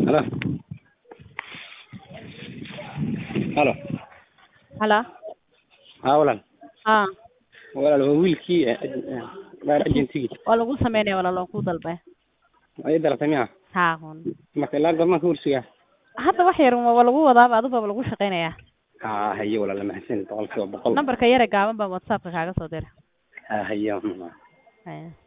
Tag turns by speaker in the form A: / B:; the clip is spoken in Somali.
A: Halo. Halo.
B: Halo.
A: Haa walaal.
B: Haa.
A: Walaal waa wiilkii dhaar agentigii.
B: Waa lagu sameynaya walaal waan ku dalbay.
A: Waa ii dalabtay miyaa?
B: Haa hun.
A: Marka ilaa goormaan ka warsugaa?
B: Hadda wax yar waa lagu wadaaba adigu baa lagu shaqeynayaa.
A: Haa haye walaal mahadsan boqolkiiba boqol.
B: Nambarka yare gaaban baa WhatsApp-ka kaaga soo diray.
A: Haa haye.
B: Haya.